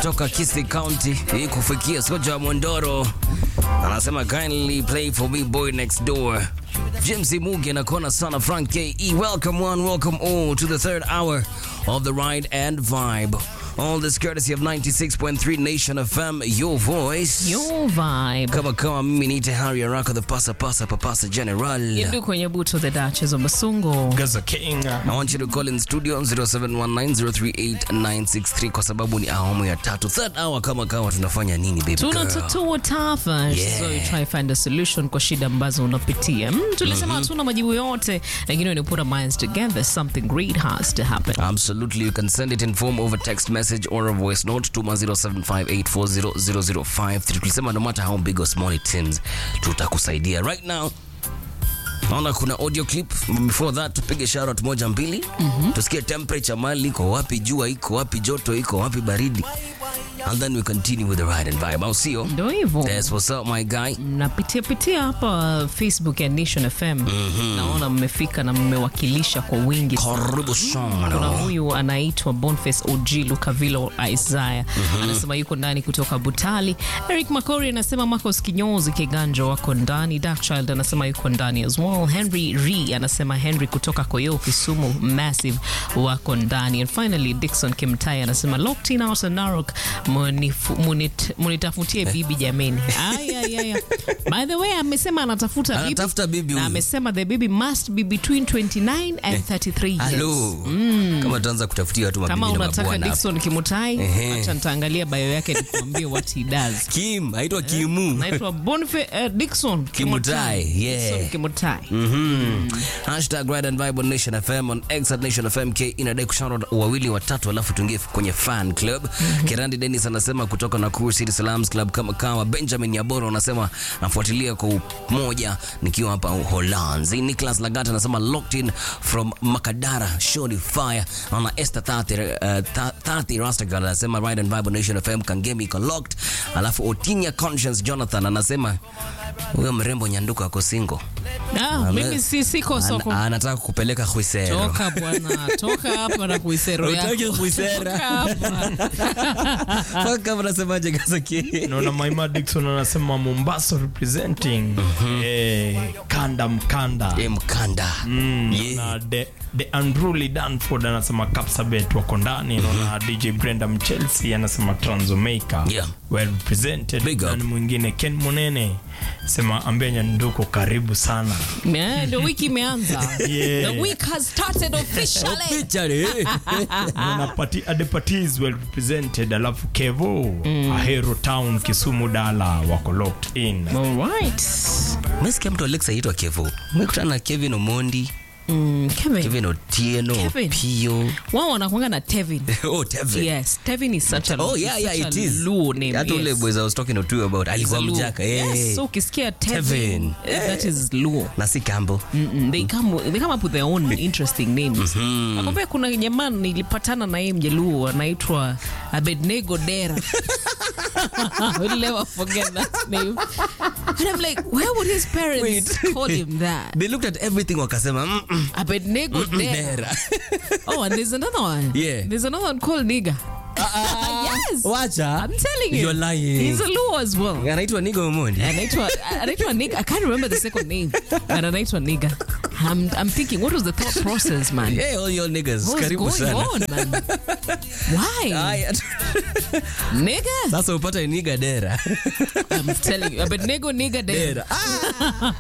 kutoka Kisii County hii kufikia Soja wa Mondoro anasema kindly play for me boy next door. James Muge na kona sana Frank KE. Welcome one, welcome all to the third hour of the ride and vibe. All this courtesy of 96.3 Nation FM, your voice. Your vibe. Kama kama mimi niite Harry Araka the pasa pasa papasa general. Yindu kwenye buto the Duchess of Basungo. Gaza King. I want you to call in studio 0719038963 kwa sababu ni awamu ya tatu. Third hour kama kama tunafanya nini baby girl? tunatatua tafa Yeah. so you try find a solution kwa shida ambazo unapitia mm, tulisema hatuna majibu yote lakini when you put our minds together something great has to happen Absolutely. You can send it in form of a text message or a voice note to 0758400053. Tulisema no matter how big or small it seems, tutakusaidia. Right now, naona kuna audio clip. Before that, tupige shoutout moja mbili. Tusikie temperature mali iko wapi, jua iko wapi, joto iko wapi, baridi. And then we continue with the ride and vibe. Au sio? ndo hivyo That's what's up my guy. napitia pitia hapa facebook ya nation fm naona mmefika na mmewakilisha kwa wingi sana. Karibu kuna sana. huyu anaitwa Boniface OG Lukavilo Isaiah anasema yuko ndani kutoka Butali. Eric Makori anasema Marcos Kinyozi Kiganjo wako ndani. Darkchild anasema yuko ndani as well. Henry Re anasema Henry kutoka Koyo Kisumu Massive wako ndani. And finally Dixon Kimtai anasema locked in out of Narok munifu- munit- munitafutie bibi jameni. Ay, ay, ay. By the way amesema anatafuta bibi. Anatafuta bibi na huyu. amesema the baby must be between 29 and 33 years. Hello. Kama tuanza kutafutia watu kama mabibi na unataka mabwana hapa. Dickson Kimutai, Ehe. acha nitaangalia bio yake nikuambie what he does. Kim, aitwa Kimu. Naitwa Boniface uh, Dickson Kimutai, yeah. Dickson Kimutai. Mhm. Hashtag Ride and Vibe on Nation FM on X at Nation FM K inadai kushauri wawili watatu alafu tuingie kwenye fan club. Kirandi Dennis anasema kutoka Nakuru City Salams Club kama kawa. Benjamin Yaboro anasema nafuatilia kwa umoja nikiwa hapa Uholanzi. Nicholas Lagat anasema locked in from Makadara Shoni Fire. Naona Esther 30 uh, 30 Rastagal anasema Ride and Vibe on Nation FM Kangemi iko locked. Alafu Otinya Conscience Jonathan anasema huyo mrembo nyanduka ako single. Ah, mimi si siko soko. Ana- anataka kupeleka Khwisero. Toka bwana, toka hapa na kuisero Hutaki yako. kuisera. Toka hapa. Fuck, unasemaje Gazaki? Naona Maima Dixon anasema Mombasa representing eh, kanda mkanda Eh, mkanda. Yeah. na the, the unruly Danford anasema Kapsabet wako ndani. Naona DJ Brenda Mchelsea anasema Transomeka Yeah. well represented. Big up. Nani mwingine Ken Munene sema ambia Nyanduko karibu sana. Yeah, Ndio wiki imeanza. Yeah. The week has started officially. Pichari. Naona Pati Adepati is well represented. Alafu Kevo Ahero Town Kisumu Dala wako locked in. All right. Mesikia mtu Alexa aitwa Kevo. Umekutana na Kevin Omondi, Mm, Kevin. Kevin Otieno, Kevin. Pio. Wao wanakuanga na Tevin. Oh, Tevin. Yes, Tevin is such a Oh, yeah, is yeah, such it a is. Luo name. Hata ule yes. boys I was talking to you about alikuwa It's a Luo. mjaka. Eh. Yes, so ukisikia Tevin. Tevin, eh, that is Luo. Na si Campbell. Mm-mm, they come they come up with their own interesting names. Nakwambia kuna jamaa nilipatana na yeye mjaluo anaitwa Abednego Dera. I will never forget that name. And I'm like, where would his parents Wait. call him that? They looked at everything wakasema mm -mm. Abednego Dera. Dera. Oh, and there's another one. Yeah. There's another one called Nigga. yes. Wacha. I'm telling you. You're lying. He's a Luo as well. Anaitwa Nigo Omondi. anaitwa anaitwa nigga i can't remember the second name but anaitwa nigga I'm, I'm thinking what was the thought process man Hey, all your niggas. what was Karibu going sana. on man why Haya. nigga Sasa upata Niga Dera. I'm telling you but nego nigga there Dera. Ah.